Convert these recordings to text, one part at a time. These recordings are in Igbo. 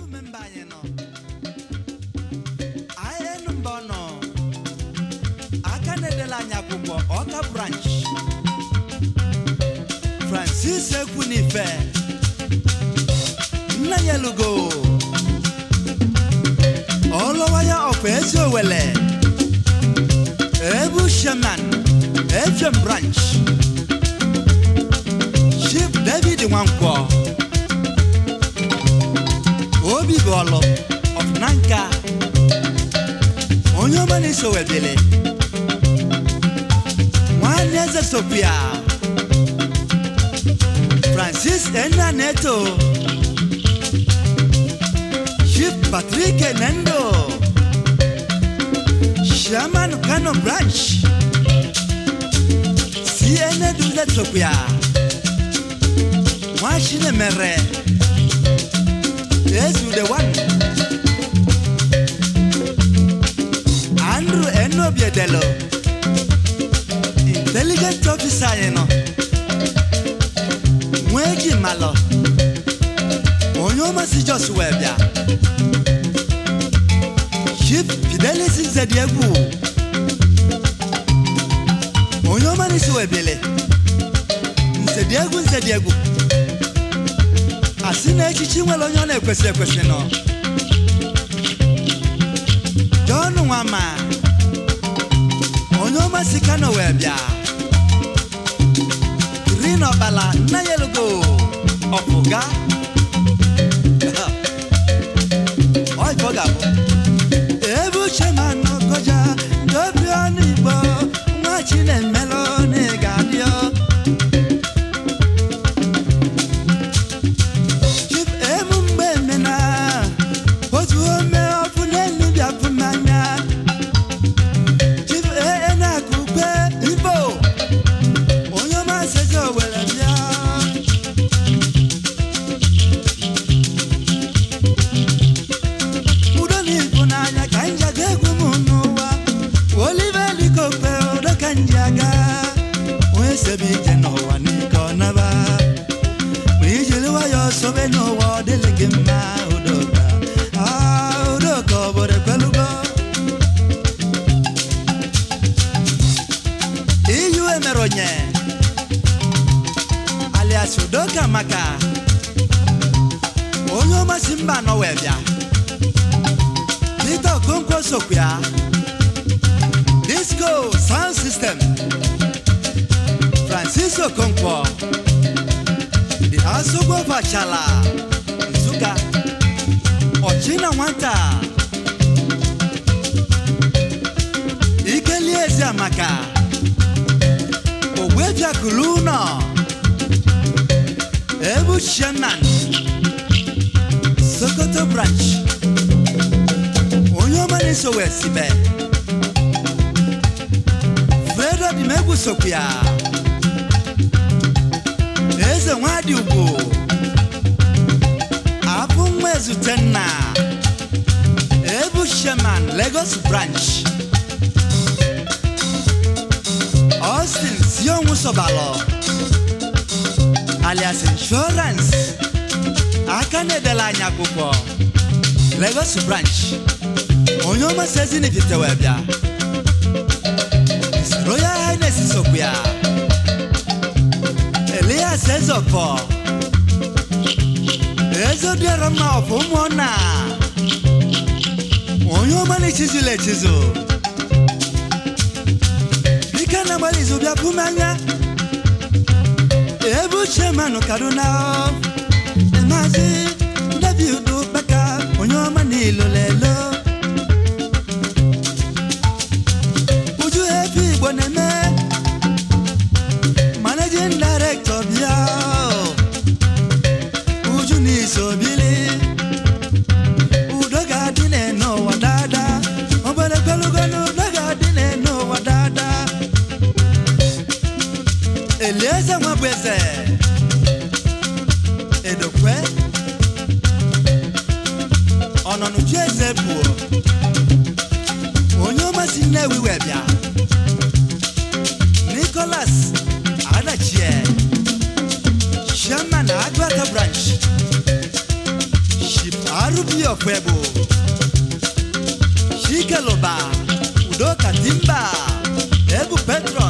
emume mba anyị nọ anyị enu mba ọ nọ aka na-edela anyị akwụkwọ ọka branch francis ekwunife nna ya elugo ọlụwaya ọkwa ezi owele ebu shaman efem branch chief david nwankwọ obi bụ ọlụ ọfụnanka onye ọma na-eso webili nwanne eze sopia francis enna neto chief patrick nendo shaman kano branch cna dule sopia nwachine mere Yesu the one. Andrew Enobiedelo. Intelligent officer yẹn nọ. Nweji malọ. Onye ọma si Jos wee bịa. Chief Fidelis Nzediegwu. Onye ọma n'isi wee bịele. Nzediegwu Nzediegwu. asị na echichi nwere onye ọ na-ekwesị ekwesị nọ John Nwama onye ọma si Kano wee bịa Green Ọkpala nna ya elugo ọpụga ọ ife ọ ga-abụ ebe uche ma nọkọja dobi ọnụ Igbo nwa Chinemelụ na ị ga-adịọ Chief emu mgbe emena otu ome ọfụ n'elu bịafụ n'anya Chief ee na-akụ ukwe Igbo onye ọma seze owere bịa udo na ibu n'anya ka nja ga egwu m n'ụwa olive likokpe udo ka nji aga onye sebe ije n'ụwa n'ike ọ naba ma ijiri nwayọọ sobe n'ụwa ọ dịlị gị mma udoka Ah, udoka obodo ekwelugo iyu emere onye alias udoka maka onye ọmasị mba anọ wee bịa Peter Okonkwo sokwa ya disco sound system Francis Okonkwo the asogbo fachala Nsụka ọchịna nwata ikelie ezi amaka ogbebiakulu ụnọ ebu chairman Sokoto branch onye ọma na-eso wee sibe fredo dị m egwu sokwa ya eze nwadị ugwu abụ nwa ezute nna ebu sheman lagos branch austin sionwu sobalọ alias insurance aka na-edela anyị akwụkwọ lagos branch onye ọma sezinifite wee bịa His royal highness sokwa ya elias ezọfọ ezodiọrọ mma ọfụ ụmụnna onye ọma na-echizula echizu ike na-agbalị izu bịa pụ m anya ebe uche manụ kaduna maazị david ụkpaka onye ọma na ilolelo uju ebe igbo na-eme managing director bịa uju n'iso bili udo ga-adị n'ụwa dada obere gologo na udo ga-adị n'ụwa dada elieze nwa bụ eze edokwe ọnọnụju eze bụ onye ọmasị nnewi wee bịa nicholas adachie chairman agụata branch ship rb Obi Ofebu Shikeloba Udoka Timba Ebu Petron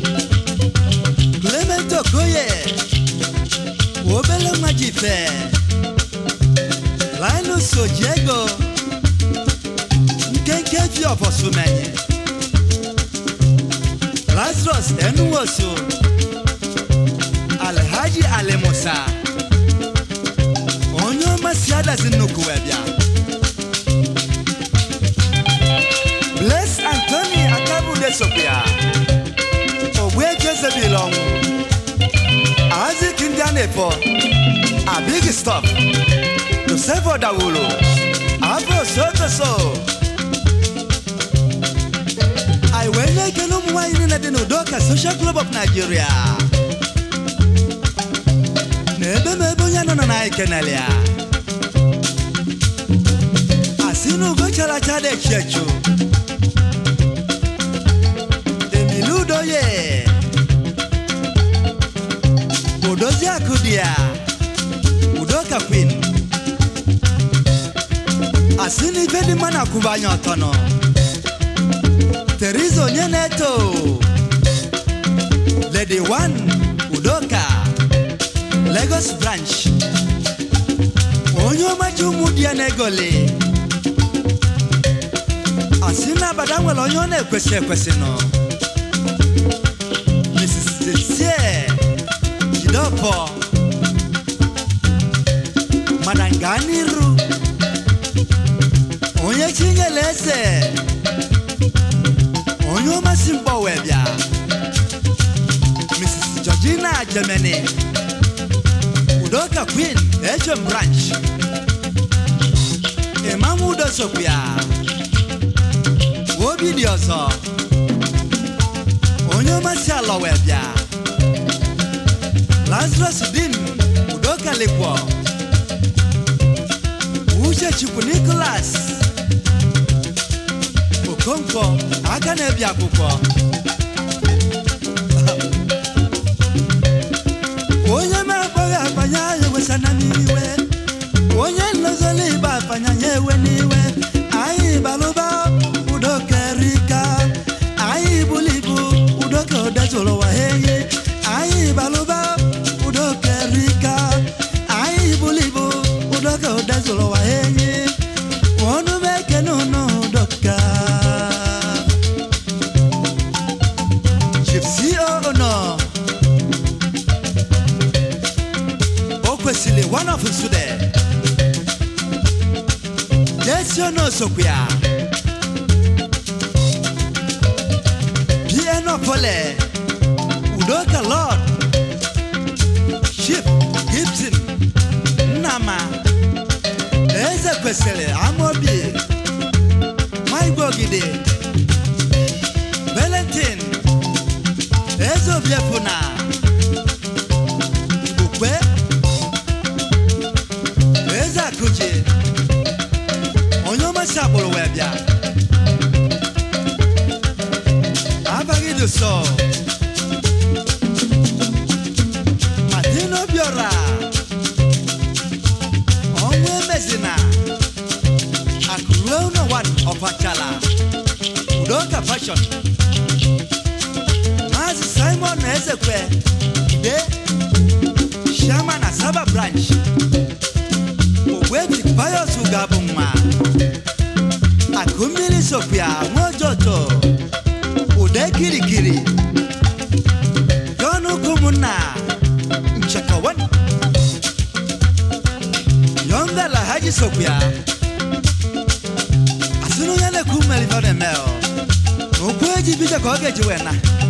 Clement Okoye Obele Majife Linus Ojego Nkenke fi Ofosumenye Lazarus Enuwoso Alhaji Alemusa onye ọma si adazi nnukwu wee bịa Bless Anthony Akabude Sophia Ogbuefi Ezebile ọnwụ Isaac ndị a na-efọ Abig Stop Joseph Odawulu Afro Sotoso anyị wee nye ekele ụmụ nwaanyị niile dị n'Udoka Social Club of Nigeria na ebe ma ebe onye nọ na anyị kenele ya asị na ugo chara acha dị echu echu emili udoye odozi akụ dị ya Udoka Queen asị na ife dị mma na-akwụba anya ọtọ nọ Teresa onye na-eto Lady One Udoka Lagos branch onye ọmachi ụmụ di ya na-egoli asị na abada nwere onye ọ na-ekwesị ekwesị nọ Mrs. Cecilie Jideofor mana gaa n'iru onye chinyere eze onye ọmasị mkpọ wee bịa Mrs. Georgina Germany Udoka Queen HM Branch Imam Udo Sokwia obi dị ọzọ onye ọmasị ala wee bịa Lazarus Dim Udoka Lekwo Uche Chukwu Nicholas Okonkwo aka na-ebi akwụkwọ onye na-akpọghị akpanya ya ewesana n'iwe onye nlozoli ibe akpanya ya ewe n'iwe anyị balụba Udoka erika anyị bulu ibu Udoka odezụrụ ụwa ha enyi anyị balụba Udoka erika anyị bulu ibu Udoka odezụrụ ụwa ha enyi ọnụ m ekene ụnụ Udoka Chief CEO nọ o kwesịrị one of nsude jesi ono sokwu ya piano pole Udoka Lord Chief Gibson Nnama Eze kwesịrị Amobi Maigwe Ogide Valentin Eze Obiefuna Ukwe Eze Akụchi onye ọmasị akpụrụ wee bịa abaghị dị sọ Martin Obiora ọnwụ emezina akụruo ụlọ wan ọfachala Udoka fashion Maazị Simon na Ezekwe Ide Shama na Saba branch Ogwebi Pius Ugabụ nwa akụ mmiri sopia nwaojoto ude kirikiri John ụmụnna nchekawan yonga lahaji sopia asịrị onye na-ekwu mmeri ọ na-eme ọ na okwu eji bido ka ọ ga-eji wee na